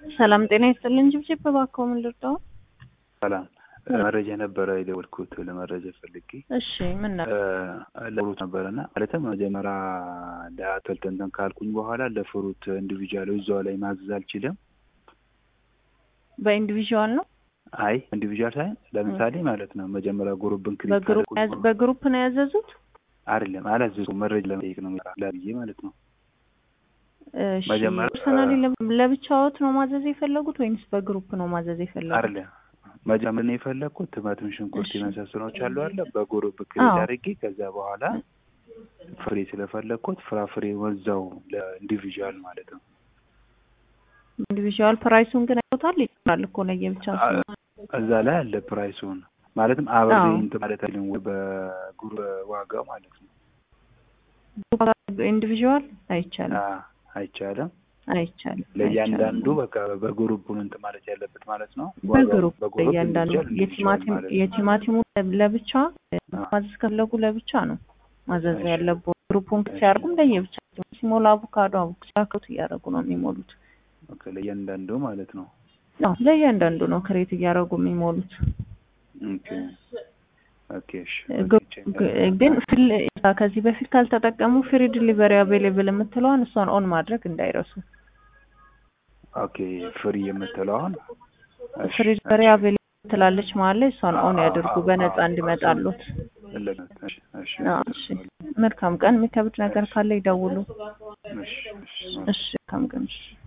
ሰላም ጤና ይስጥልን። ጅብጅብ እባክዎ ምን ልርዳው? ሰላም መረጃ ነበረ የደወልኩት ለመረጃ ፈልጌ እሺ ምን ነበር? ለፍሩት ነበረና ማለትም መጀመሪያ ለአትክልት እንትን ካልኩኝ በኋላ ለፍሩት ኢንዲቪጁዋል እዛው ላይ ማዘዝ አልችልም። በኢንዲቪዥዋል ነው አይ ኢንዲቪጁዋል ሳይሆን ለምሳሌ ማለት ነው መጀመሪያ ግሩፕን ክሊክ በግሩፕ ካደረኩኝ ያዝ- በግሩፕ ነው ያዘዙት? አይደለም አላዘዝኩም። መረጃ ለመጠየቅ ነው ላብዬ ማለት ነው። እሺ መጀመሪያ- ፐርሰናሊ ለብቻዎት ነው ማዘዝ የፈለጉት ወይንስ በግሩፕ ነው ማዘዝ የፈለጉት? አይደለም መጀመሪያ ነው የፈለግኩት ቲማቲም፣ ሽንኩርት እሺ። የመሳሰሎች አሉ አለ በግሩፕ ክሊክ አዎ። አድርጌ ከዛ በኋላ ፍሬ ስለፈለግኩት ፍራፍሬ ወዛው ለኢንዲቪጁዋል ማለት ነው። ኢንዲቪዥዋል ፕራይሱን ግን አይቶታል? ይችላል እኮ ለየብቻ ስለሆነ። እዛ ላይ አለ ፕራይሱን ማለትም አብሬ አዎ። እንትን ማለት አይደለም ወይ በጉር ዋጋው ማለት ነው። ኢንዲቪዥዋል አይቻልም አ- አይቻልም። አይቻልም ለእያንዳንዱ አይቻልም። በቃ በግሩፕ ነው እንትን ማለት ያለበት ማለት ነው። ዋጋው በግሩፕ በግሩፕ ለእያንዳንዱ individual individual የቲማቲም ማለት ነው። የቲማቲሙ ለብቻ አዎ። ማዘዝ ከፈለጉ ለብቻ ነው ማዘዝ እሺ። ያለብዎ። ግሩፑን ሲያርጉም ለየብቻ ሲሞላ አቮካዶ አቮካዶ እያደረጉ ነው የሚሞሉት። ኦኬ፣ ለእያንዳንዱ ማለት ነው። አዎ ለእያንዳንዱ ነው ክሬት እያደረጉ የሚሞሉት። ኦኬ ኦኬ፣ እሺ። ግ- ግ- ግን ፍል- ከዚህ በፊት ካልተጠቀሙ ፍሪ ዲሊቨሪ አቬሌብል የምትለዋን እሷን ኦን ማድረግ እንዳይረሱ። ኦኬ፣ ፍሪ የምትለው አሁን እሺ፣ ፍሪ ዲሊቨሪ አቬሌብል ትላለች ማለት ላይ እሷን ኦን ያድርጉ በነፃ እንዲመጣሉት። እሺ፣ እሺ፣ አዎ፣ እሺ። መልካም ቀን። የሚከብድ ነገር ካለ ይደውሉ። እሺ፣ እሺ። እሺ መልካም ቀን። እሺ።